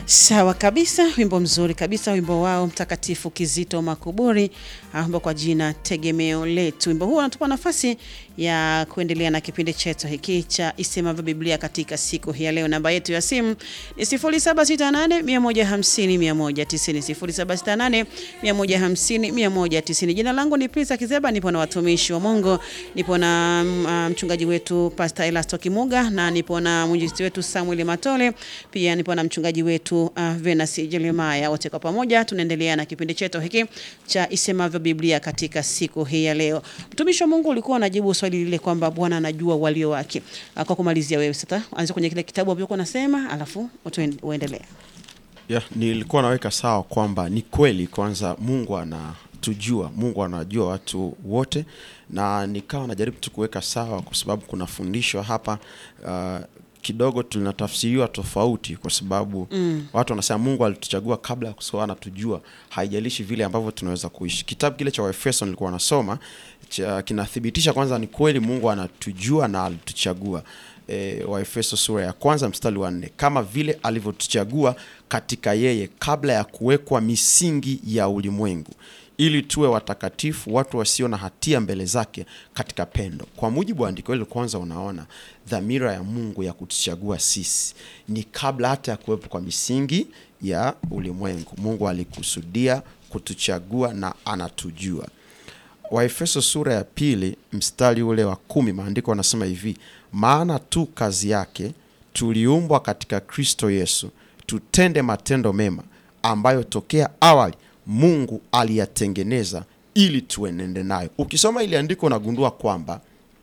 Sawa kabisa, wimbo mzuri kabisa, wimbo wao mtakatifu Kizito Makuburi ambao kwa jina tegemeo letu. Wimbo huu unatupa nafasi ya kuendelea na kipindi chetu hiki cha Isemavyo Biblia katika siku hii ya leo. Namba yetu ya simu ni 0768 150 190, 0768 150 190. Jina langu ni Prince Kizeba, nipo na watumishi wa Mungu, nipo na mm, mchungaji wetu Pastor Elasto Kimuga na nipo na mwinjilisti wetu Samuel Matole, pia nipo na mchungaji wetu uh, Venus Jeremiah. Wote kwa pamoja tunaendelea na kipindi chetu hiki cha Isemavyo Biblia katika siku hii ya leo. Mtumishi wa Mungu ulikuwa unajibu swali lile kwamba Bwana anajua walio wake. Uh, Kwa kumalizia wewe sasa, anza kwenye kile kitabu ambacho unasema, alafu utuen- uendelee. ya nilikuwa naweka sawa kwamba ni kweli kwanza mungu anatujua mungu anajua watu wote na nikawa najaribu tu kuweka sawa kwa sababu kuna fundisho hapa uh, kidogo tunatafsiriwa tofauti kwa sababu mm. watu wanasema mungu alituchagua kabla ya kusoa anatujua haijalishi vile ambavyo tunaweza kuishi kitabu kile cha waefeso nilikuwa nasoma cha, kinathibitisha kwanza ni kweli mungu anatujua na alituchagua e, waefeso sura ya kwanza mstari wa nne kama vile alivyotuchagua katika yeye kabla ya kuwekwa misingi ya ulimwengu ili tuwe watakatifu watu wasio na hatia mbele zake katika pendo kwa mujibu wa andiko hili kwanza unaona dhamira ya mungu ya kutuchagua sisi ni kabla hata ya kuwepo kwa misingi ya ulimwengu mungu alikusudia kutuchagua na anatujua waefeso sura ya pili mstari ule wa kumi maandiko anasema hivi maana tu kazi yake tuliumbwa katika kristo yesu tutende matendo mema ambayo tokea awali mungu aliyatengeneza ili tuenende nayo ukisoma ili andiko unagundua kwamba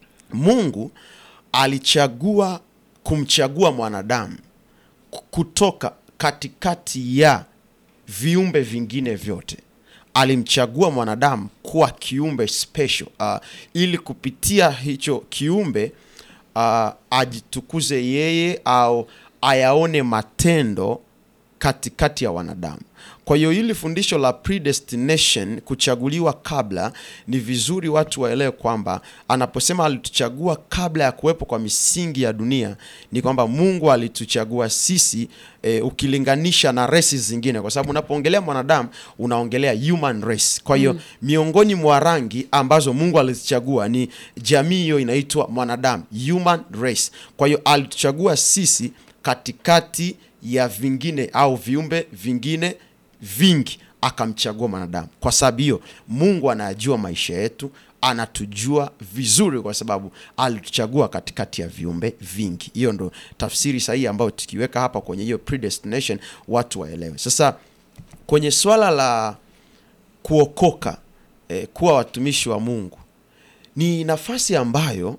mungu alichagua kumchagua mwanadamu ku- kutoka katikati ya viumbe vingine vyote alimchagua mwanadamu kuwa kiumbe special uh, ili kupitia hicho kiumbe uh, ajitukuze yeye au ayaone matendo katikati ya wanadamu kwa hiyo hili fundisho la predestination kuchaguliwa kabla ni vizuri watu waelewe kwamba anaposema alituchagua kabla ya kuwepo kwa misingi ya dunia ni kwamba mungu alituchagua sisi e, ukilinganisha na resi zingine kwa sababu unapoongelea mwanadamu unaongelea human race kwa hiyo mm. miongoni mwa rangi ambazo mungu alizichagua ni jamii hiyo inaitwa mwanadamu human race kwa hiyo alituchagua sisi katikati ya vingine au viumbe vingine vingi akamchagua mwanadamu kwa sababu hiyo mungu anayajua maisha yetu anatujua vizuri kwa sababu alituchagua katikati ya viumbe vingi hiyo ndo tafsiri sahihi ambayo tukiweka hapa kwenye hiyo predestination watu waelewe sasa kwenye swala la kuokoka eh, kuwa watumishi wa mungu ni nafasi ambayo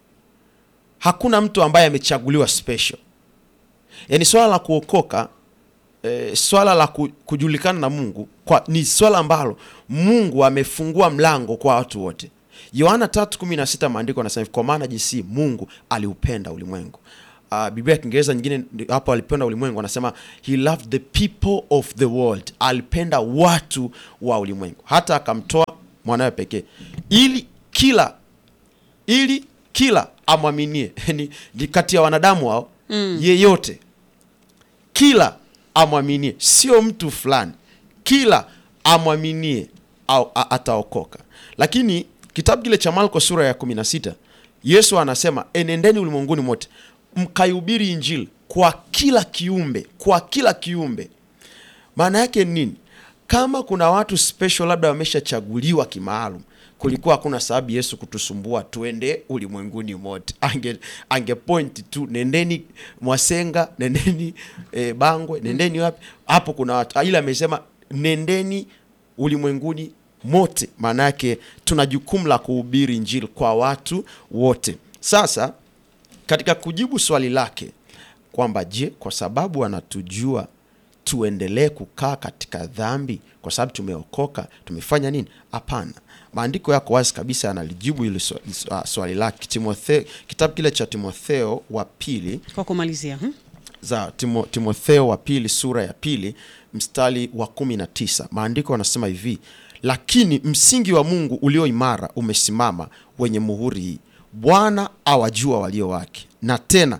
hakuna mtu ambaye amechaguliwa special yaani swala la kuokoka e, swala la ku- kujulikana na mungu kwa, ni swala ambalo mungu amefungua mlango kwa watu wote yohana 316 maandiko anasema hivi, kwa maana jinsi mungu aliupenda ulimwengu Uh, biblia ya kiingereza nyingine ndi- hapo alipenda ulimwengu anasema he loved the people of the world alipenda watu wa ulimwengu hata akamtoa mwanawe pekee ili kila ili kila amwaminie ni, ni kati ya wanadamu hao mm. yeyote kila amwaminie sio mtu fulani kila amwaminie au a- ataokoka lakini kitabu kile cha marko sura ya 16 yesu anasema enendeni ulimwenguni mote mkaihubiri injili kwa kila kiumbe kwa kila kiumbe maana yake ni nini kama kuna watu special labda wameshachaguliwa kimaalum kulikuwa hakuna sababu yesu kutusumbua tuende ulimwenguni mote ange, ange point tu nendeni mwasenga nendeni e, bangwe nendeni wapi hapo kuna watu ila amesema nendeni ulimwenguni mote maana yake tuna jukumu la kuhubiri injili kwa watu wote sasa katika kujibu swali lake kwamba je kwa sababu anatujua tuendelee kukaa katika dhambi kwa sababu tumeokoka tumefanya nini hapana maandiko yako wazi kabisa yanalijibu hili swa- swa- swali lake Timotheo, kitabu kile cha timotheo wa pili Kwa kumalizia, hmm? za Timo, timotheo wa pili sura ya pili mstari wa kumi na tisa maandiko yanasema hivi lakini msingi wa mungu ulio imara umesimama wenye muhuri hii bwana awajua walio wake na tena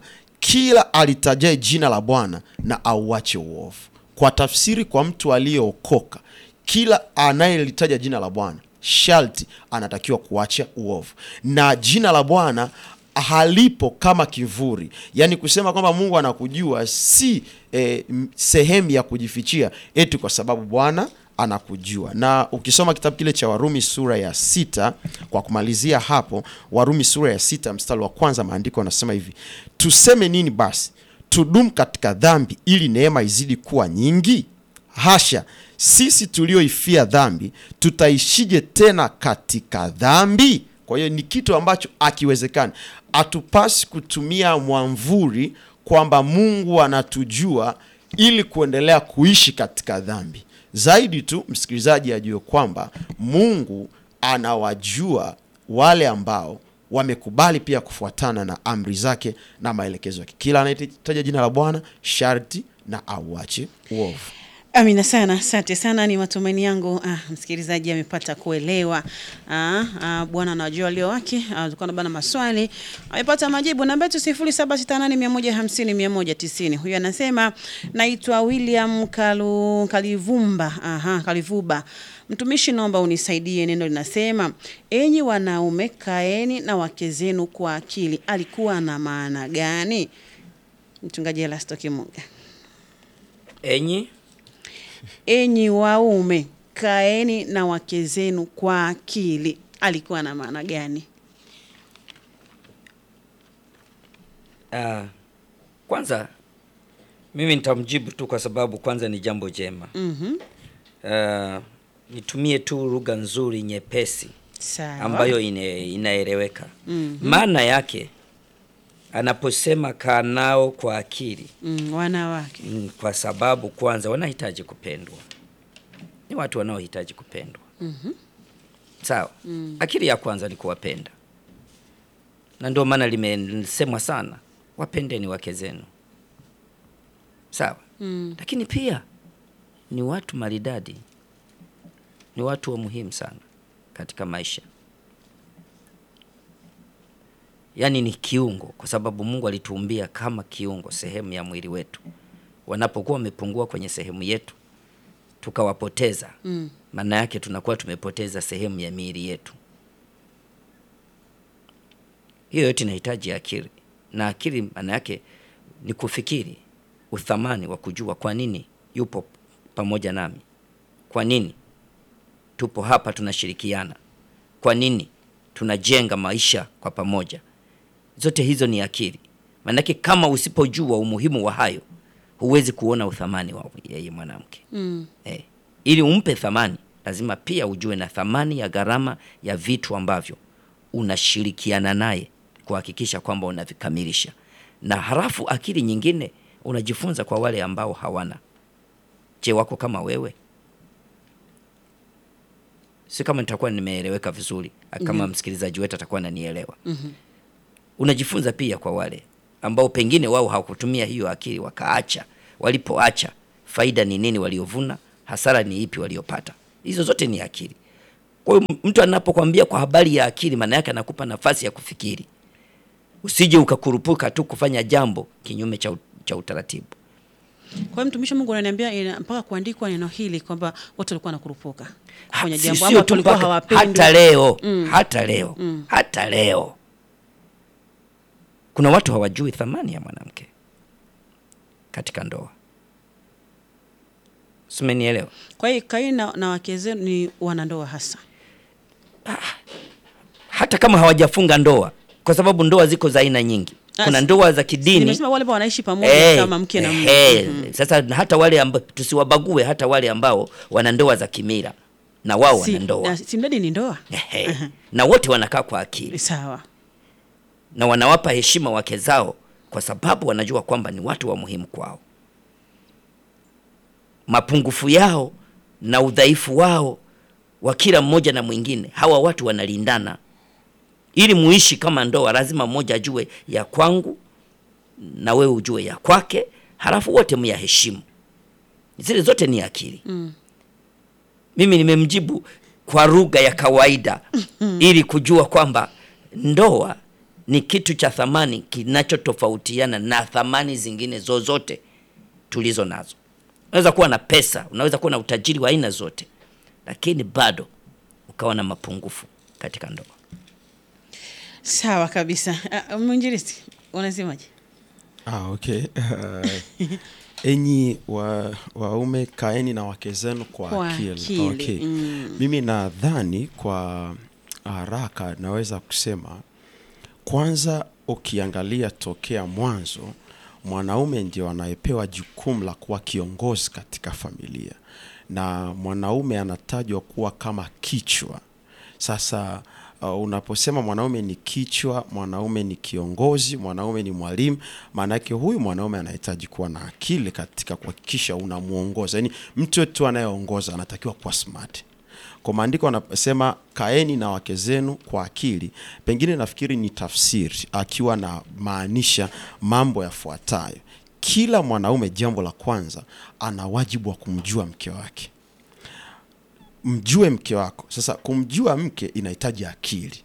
kila alitajae jina la bwana na auache uovu kwa tafsiri kwa mtu aliyeokoka kila anayelitaja jina la bwana sharti anatakiwa kuacha uovu na jina la bwana halipo kama kivuli yaani kusema kwamba mungu anakujua si eh, m- sehemu ya kujifichia eti kwa sababu bwana anakujua na ukisoma kitabu kile cha warumi sura ya sita kwa kumalizia hapo warumi sura ya sita mstari wa kwanza maandiko anasema hivi tuseme nini basi tudumu katika dhambi ili neema izidi kuwa nyingi hasha sisi tulioifia dhambi tutaishije tena katika dhambi kwa hiyo ni kitu ambacho akiwezekani hatupasi kutumia mwamvuri kwamba mungu anatujua ili kuendelea kuishi katika dhambi zaidi tu msikilizaji ajue kwamba mungu anawajua wale ambao wamekubali pia kufuatana na amri zake na maelekezo yake kila anayetaja jina la bwana sharti na auache uovu Amina sana, asante sana. Ni matumaini yangu ah, msikilizaji amepata kuelewa. Ah, ah, Bwana anajua walio wake. Ah, Tulikuwa na bana maswali amepata majibu. Namba yetu 0768150190. Huyu anasema naitwa William Kalu, Kalivumba. Aha, Kalivuba. Mtumishi, naomba unisaidie. Neno linasema enyi wanaume, kaeni na wake zenu kwa akili. Alikuwa na maana gani? Mchungaji Elasto Kimunga. enyi enyi waume kaeni na wake zenu kwa akili alikuwa na maana gani uh, kwanza mimi nitamjibu tu kwa sababu kwanza ni jambo jema mm-hmm. uh, nitumie tu lugha nzuri nyepesi sawa ambayo ine, inaeleweka Mhm. maana yake anaposema kaa nao kwa akili mm, wanawake mm, kwa sababu kwanza wanahitaji kupendwa ni watu wanaohitaji kupendwa Mhm. sawa mm. akili ya kwanza ni kuwapenda na ndio maana limesemwa sana wapendeni wake zenu sawa mm. lakini pia ni watu maridadi ni watu wa muhimu sana katika maisha yaani ni kiungo kwa sababu mungu alituumbia kama kiungo sehemu ya mwili wetu wanapokuwa wamepungua kwenye sehemu yetu tukawapoteza Mm. maana yake tunakuwa tumepoteza sehemu ya miili yetu hiyo yote inahitaji akili na akili maana yake ni kufikiri uthamani wa kujua kwa nini yupo pamoja nami kwa nini tupo hapa tunashirikiana kwa nini tunajenga maisha kwa pamoja zote hizo ni akili maanake kama usipojua umuhimu wa hayo huwezi kuona uthamani wa yeye mwanamke Mm. eh, ili umpe thamani lazima pia ujue na thamani ya gharama ya vitu ambavyo unashirikiana naye kuhakikisha kwamba unavikamilisha na halafu akili nyingine unajifunza kwa wale ambao hawana je wako kama wewe si kama nitakuwa nimeeleweka vizuri kama msikilizaji wetu atakuwa ananielewa Mhm. unajifunza pia kwa wale ambao pengine wao hawakutumia hiyo akili wakaacha walipoacha faida ni nini waliovuna hasara ni ipi waliopata hizo zote ni akili kwa hiyo m- mtu anapokwambia kwa habari ya akili maana yake anakupa nafasi ya kufikiri usije ukakurupuka tu kufanya jambo kinyume cha, u- cha utaratibu kwa hiyo mtumishi wa mungu ananiambia ina- mpaka kuandikwa neno hili kwamba watu walikuwa nakurupuka kufanya Si- jambo sio ama tu walikuwa mpaka- hawapendwi hata leo Mm. hata leo Mm. hata leo kuna watu hawajui thamani ya mwanamke katika ndoa simenielewa kwa hiyo kaeni na, na wake zenu ni wanandoa hasa hata kama hawajafunga ndoa kwa sababu ndoa ziko za aina nyingi Ah, kuna si- ndoa za kidini nimesema wale ambao wanaishi pamoja Eh, kama mke na mume eh, Mhm. sasa hata wale amba, tusiwabague hata wale ambao wana ndoa za kimila na wao Si- wana ndoa na- si mradi ni ndoa Ehe. na wote wanakaa kwa akili sawa na wanawapa heshima wake zao kwa sababu wanajua kwamba ni watu wa muhimu kwao mapungufu yao na udhaifu wao wa kila mmoja na mwingine hawa watu wanalindana ili muishi kama ndoa lazima mmoja ajue ya kwangu na wewe ujue ya kwake halafu wote myaheshimu zile zote ni akili Mm. mimi nimemjibu kwa lugha ya kawaida ili kujua kwamba ndoa ni kitu cha thamani kinachotofautiana na thamani zingine zozote tulizo nazo. Unaweza kuwa na pesa, unaweza kuwa na utajiri wa aina zote, lakini bado ukawa na mapungufu katika ndoa. Sawa kabisa. Uh, mwinjilisti unasemaje? Ah, okay. Uh, enyi wa, waume kaeni na wake zenu kwa, Kwa akili. akili, Okay. mm. Mimi nadhani kwa haraka naweza kusema kwanza, ukiangalia tokea mwanzo, mwanaume ndio anayepewa jukumu la kuwa kiongozi katika familia, na mwanaume anatajwa kuwa kama kichwa. Sasa uh, unaposema mwanaume ni kichwa, mwanaume ni kiongozi, mwanaume ni mwalimu, maana yake huyu mwanaume anahitaji kuwa na akili katika kuhakikisha unamwongoza. Yaani mtu wetu anayeongoza anatakiwa kuwa smart. Kwa maandiko anasema kaeni na wake zenu kwa akili, pengine nafikiri ni tafsiri akiwa na maanisha mambo yafuatayo. Kila mwanaume, jambo la kwanza, ana wajibu wa kumjua mke wake mjue mke wako. Sasa kumjua mke inahitaji akili.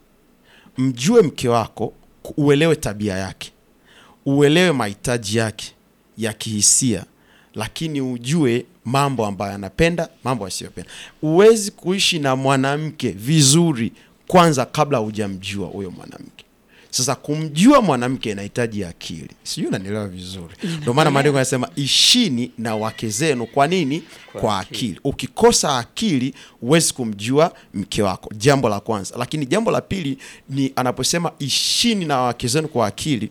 Mjue mke wako, ku- uelewe tabia yake, uelewe mahitaji yake ya kihisia, lakini ujue mambo ambayo anapenda, mambo asiyopenda. Huwezi kuishi na mwanamke vizuri kwanza kabla hujamjua huyo mwanamke. Sasa kumjua mwanamke inahitaji akili, sijui unanielewa vizuri. Ndio maana maandiko yanasema ishini na wake zenu. Kwa nini? Kwa, akili. Ukikosa akili huwezi kumjua mke wako, jambo la kwanza. Lakini jambo la pili ni anaposema ishini na wake zenu kwa akili,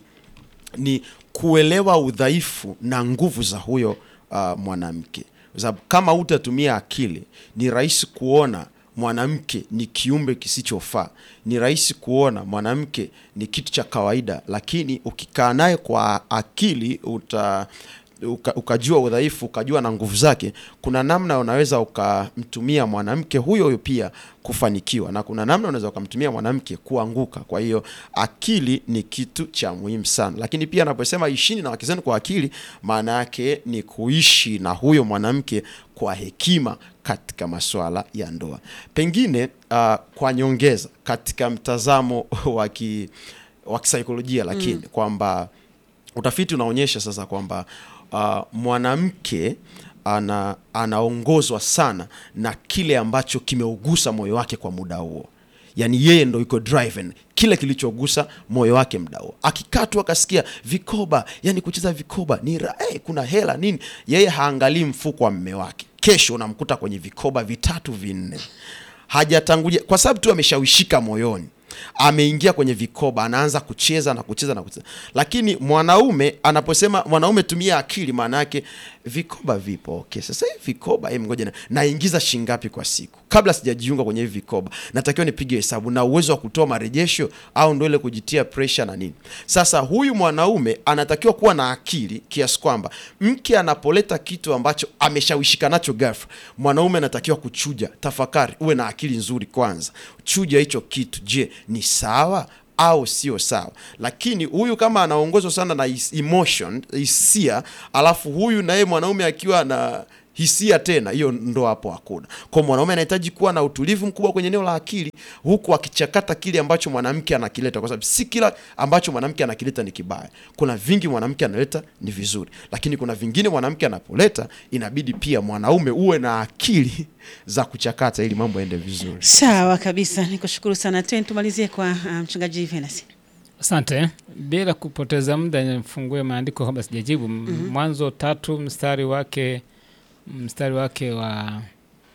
ni kuelewa udhaifu na nguvu za huyo uh, mwanamke, kwa sababu kama utatumia akili ni rahisi kuona mwanamke ni kiumbe kisichofaa, ni rahisi kuona mwanamke ni kitu cha kawaida, lakini ukikaa naye kwa akili uta uka, ukajua udhaifu ukajua na nguvu zake, kuna namna unaweza ukamtumia mwanamke huyo huyo pia kufanikiwa, na kuna namna unaweza ukamtumia mwanamke kuanguka. Kwa hiyo akili ni kitu cha muhimu sana, lakini pia anaposema ishini na wake zenu kwa akili, maana yake ni kuishi na huyo mwanamke kwa hekima katika masuala ya ndoa. Pengine uh, kwa nyongeza katika mtazamo wa ki- wa kisaikolojia, lakini kwamba utafiti unaonyesha sasa kwamba uh, mwanamke ana anaongozwa sana na kile ambacho kimeugusa moyo wake kwa muda huo yaani yeye ndo iko driven kile kilichogusa moyo wake mda huo akikaa tu akasikia vikoba yani kucheza vikoba ni ra- eh, kuna hela nini yeye haangalii mfuko wa mme wake kesho unamkuta kwenye vikoba vitatu vinne hajatangulia kwa sababu tu ameshawishika moyoni ameingia kwenye vikoba anaanza kucheza na kucheza na kucheza lakini mwanaume anaposema mwanaume tumia akili maana yake vikoba vipo okay sasa hivi vikoba hebu ngoja na- naingiza shingapi kwa siku kabla sijajiunga kwenye hivi vikoba natakiwa nipige hesabu na uwezo wa kutoa marejesho au ndo ile kujitia pressure na nini sasa huyu mwanaume anatakiwa kuwa na akili kiasi kwamba mke anapoleta kitu ambacho ameshawishika nacho ghafla mwanaume anatakiwa kuchuja tafakari uwe na akili nzuri kwanza chuja hicho kitu je ni sawa au sio sawa lakini huyu kama anaongozwa sana na his- emotion hisia alafu huyu naye mwanaume akiwa na hisia tena hiyo ndo hapo hakuna kwa mwanaume anahitaji kuwa na utulivu mkubwa kwenye eneo la akili huku akichakata kile ambacho mwanamke anakileta kwa sababu si kila ambacho mwanamke anakileta ni kibaya kuna vingi mwanamke analeta ni vizuri lakini kuna vingine mwanamke anapoleta inabidi pia mwanaume uwe na akili za kuchakata ili mambo yaende vizuri Sawa kabisa, nikushukuru sana. Tena tumalizie kwa uh, mchungaji Venasi. Asante. Bila kupoteza muda, nifungue maandiko kabla sijajibu. mm Mwanzo tatu mstari wake mstari wake wa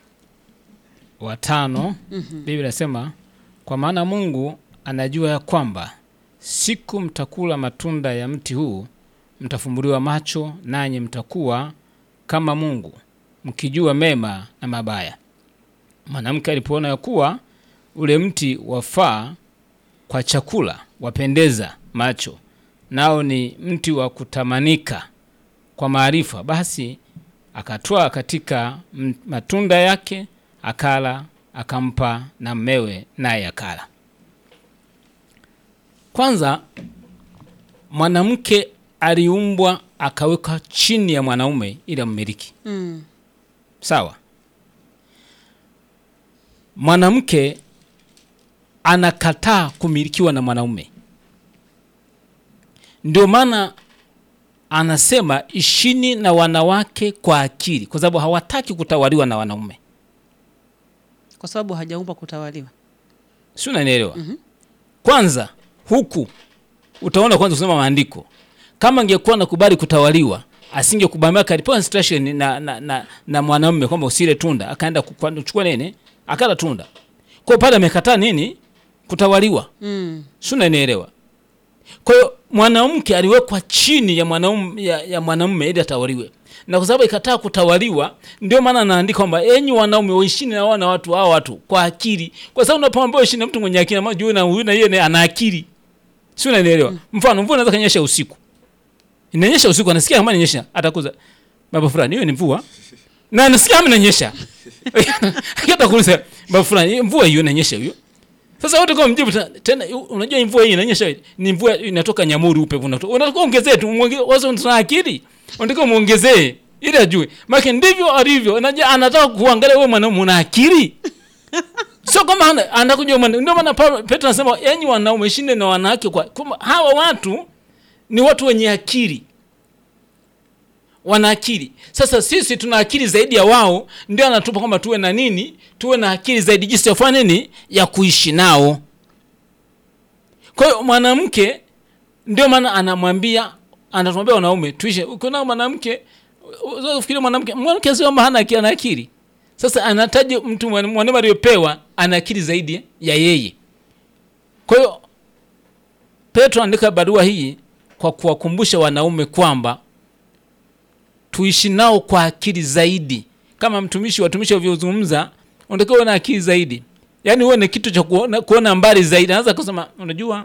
wa tano Biblia inasema kwa maana Mungu anajua ya kwamba siku mtakula matunda ya mti huu mtafumbuliwa macho, nanyi mtakuwa kama Mungu mkijua mema na mabaya. Mwanamke alipoona ya kuwa ule mti wafaa kwa chakula, wapendeza macho, nao ni mti wa kutamanika kwa maarifa, basi akatwaa katika m- matunda yake akala, akampa na mmewe, naye akala. Kwanza, mwanamke aliumbwa akawekwa chini ya mwanaume ili ammiliki. Mm. Sawa. Mwanamke anakataa kumilikiwa na mwanaume. ndio maana anasema ishini na wanawake kwa akili kwa sababu hawataki kutawaliwa na wanaume kwa sababu hajaumbwa kutawaliwa si unanielewa kwanza huku utaona kwanza kusoma maandiko kama angekuwa nakubali kutawaliwa asingekubamia kalipewa instruction na, na, na, na mwanamume kwamba usile tunda akaenda kukwa- kuchukua nini akala tunda kwa pale amekataa nini kutawaliwa mm. si unanielewa kwa hiyo mwanamke aliwekwa chini ya mwanamume ya, ya mwanamume ili atawaliwe na kwa sababu ikataa kutawaliwa ndio maana anaandika kwamba enyi wanaume waishini na wana watu hao watu kwa akili kwa sababu unapoambia uishi na mtu mwenye akili na juu na huyu na yeye ana akili si unanielewa mfano mvua inaweza kanyesha usiku inanyesha usiku anasikia kama inanyesha atakuza baba fulani hiyo ni mvua na anasikia kama inanyesha hata kuuliza baba fulani hiyo mvua hiyo inanyesha hiyo sasa wote kwa mjibu ta- tena yu- unajua mvua hii inanyesha ni mvua inatoka Nyamuri upepo unatoka. Unataka ongezee tu muonge- wazo tuna akili. Unataka muongezee ili ajue. Maana ndivyo alivyo. Unajua anataka kuangalia wewe mwanaume una akili. Sio kama hana anakuja mwana. Ndio maana Paulo- Petro anasema enyi wanaume shinde na wanawake kwa kwamba hawa watu ni watu wenye akili wana akili sasa sisi tuna akili zaidi ya wao ndio anatupa kwamba tuwe na nini tuwe na akili zaidi jinsi ya kufanya nini ya kuishi nao kwa hiyo mwanamke ndio maana anamwambia anatuambia wanaume tuishe ukiona mwanamke ufikiria mwanamke mwanamke sio kama hana akili ana akili sasa anataja mtu mwana- mwanaume aliyopewa ana akili zaidi ya yeye kwa hiyo petro andika barua hii kwa kuwakumbusha wanaume kwamba tuishi nao kwa akili zaidi kama mtumishi watumishi wavyozungumza unatakiwa uwe na akili zaidi yaani uwe na kitu cha kuona, kuona mbali zaidi anaweza kusema unajua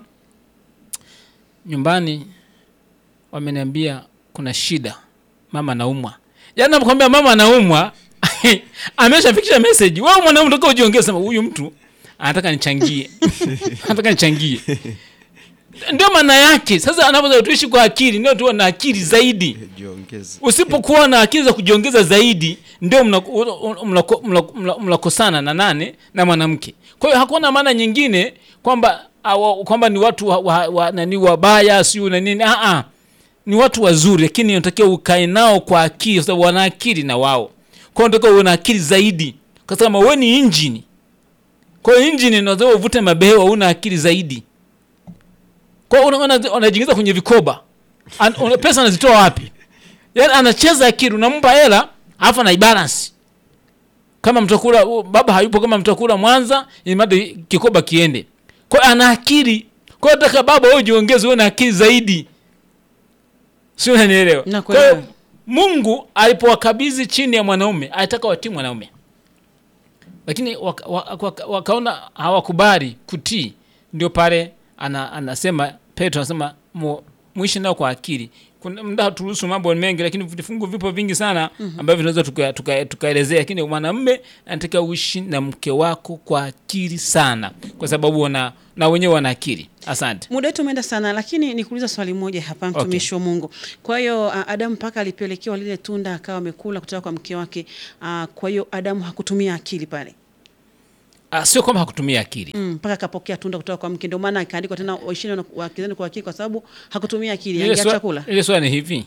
nyumbani wameniambia kuna shida mama anaumwa yaani nakwambia mama anaumwa ameshafikisha message wewe mwanaume unataka ujiongee sema huyu mtu anataka nichangie anataka nichangie ndio maana yake sasa anapoza tuishi kwa akili ndio tuwe na akili zaidi jiongeze usipokuwa na akili za kujiongeza zaidi ndio mnakosana mna, mna, mna, mnakosana na nane na mwanamke kwa hiyo hakuna maana nyingine kwamba awa- kwamba ni watu wa, wa, wa, nani wabaya siu na nini ah, ah. ni watu wazuri lakini unatakiwa ukae nao kwa akili kwa sababu wana akili na wao kwa hiyo unatakiwa uwe na akili zaidi kwa sababu wewe ni injini kwa hiyo injini unaweza uvute mabehewa una akili zaidi kwa hiyo una- una- unajiingiza kwenye vikoba An, una, pesa anazitoa wapi yaani anacheza akili unampa hela alafu anaibalance kama mtakula u- baba hayupo kama mtakula mwanza imadi kikoba kiende kwa hiyo ana akili kwa hiyo nataka baba wewe jiongeze uwe na akili zaidi si unanielewa Nakuelewa. Kwa hiyo mungu alipowakabidhi chini ya mwanaume alitaka watii mwanaume lakini waka, waka, waka, wakaona hawakubali kutii ndio pale ana, anasema petro anasema mu, muishi nao kwa akili kuna mda turuhusu mambo mengi lakini vifungu vipo vingi sana ambavyo tunaweza tukaelezea tuka, tukaelezea. lakini mwanamme anataka uishi na mke wako kwa akili sana kwa sababu wana, na wenyewe wana akili asante muda wetu umeenda sana lakini nikuuliza swali moja hapa mtumishi wa mungu kwa hiyo uh, adamu mpaka alipelekewa lile tunda akawa amekula kutoka kwa mke wake uh, kwa hiyo adamu hakutumia akili pale Ah, sio kwamba hakutumia akili Mm, mpaka akapokea tunda kutoka kwa mke ndio maana akaandikwa tena waishini na- wakizeni kwa akili kwa sababu hakutumia akili Ile angeacha swa- kula ile swali ni hivi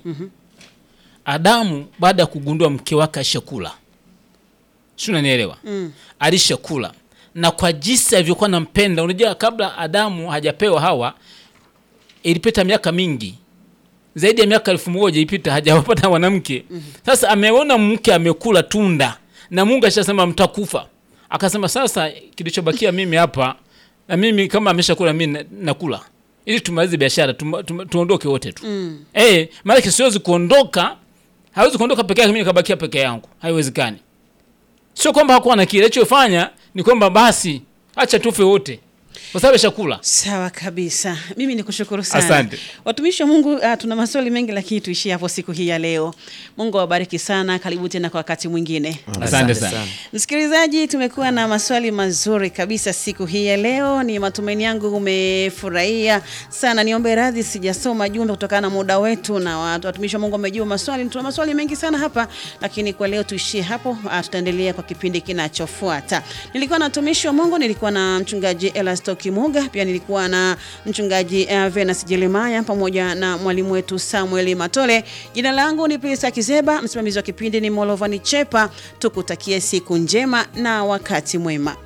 adamu baada ya kugundua mke wake ashakula si unanielewa Mm. alishakula na kwa jinsi alivyokuwa nampenda unajua kabla adamu hajapewa hawa ilipita miaka mingi zaidi ya miaka elfu moja ilipita hajawapata mwanamke sasa ameona mke amekula tunda na mungu ashasema mtakufa akasema sasa kilichobakia mimi hapa na mimi kama ameshakula mi na- nakula ili tumalize biashara tuma- tuma- tuondoke wote tu Mm. Eh, maanake siwezi kuondoka, hawezi kuondoka peke yake, mimi nikabakia peke yangu, haiwezekani. Sio kwamba hakuwa na kile, alichofanya ni kwamba basi acha tufe wote, kwa sababu chakula. sawa kabisa mimi ni kushukuru sana Asante. watumishi wa mungu uh, tuna maswali mengi lakini tuishie hapo siku hii ya leo mungu awabariki sana karibu tena kwa wakati mwingine Asante sana. Msikilizaji, tumekuwa na maswali mazuri kabisa siku hii ya leo. Ni matumaini yangu umefurahia sana. Niombe radhi sijasoma jumbe kutokana na muda wetu, na watu- watumishi wa Mungu wamejibu maswali. Tuna maswali mengi sana hapa, lakini kwa leo tuishie hapo. Ah, Tutaendelea kwa kipindi kinachofuata. Nilikuwa na watumishi wa Mungu, nilikuwa na mchungaji Elasto Kimuga, pia nilikuwa na mchungaji uh, Venus Jeremaya pamoja na mwalimu wetu Samuel Matole. Jina langu ni Prisa Kizeba, msimamizi wa kipindi ni Molovani Chepa. Tukutakie siku njema na wakati mwema.